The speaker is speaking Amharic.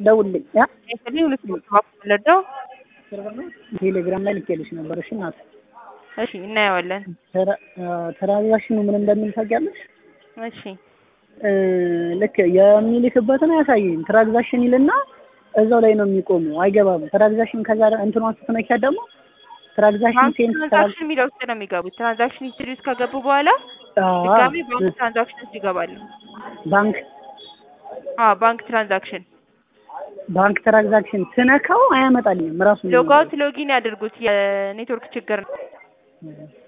ደውልልኝ። ያ ኤስሊ ሁለት ሞት ማፍለደው ቴሌግራም ላይ ልኬልሽ ነበር። እሺ እናት እሺ፣ እናየዋለን። ትራንዛክሽኑ ምን እንደሚል ታውቂያለሽ? እሺ ልክ የሚልክበትን አያሳይም። ትራንዛክሽን ይልና እዛው ላይ ነው የሚቆመው፣ አይገባም። ትራንዛክሽን ከዛ እንትኗን ስትነኪያት ደግሞ ትራንዛክሽን ሴንት ትራንዛክሽን የሚለው ውስጥ ነው የሚገቡት። ትራንዛክሽን ሂስትሪ ውስጥ ከገቡ በኋላ ድጋሚ ባንክ ትራንዛክሽን ውስጥ ይገባሉ። ባንክ አዎ ባንክ ትራንዛክሽን ባንክ ትራንዛክሽን ስነካው አያመጣልኝም ራሱ ሎጋውት ሎጊን ያድርጉት። የኔትወርክ ችግር ነው።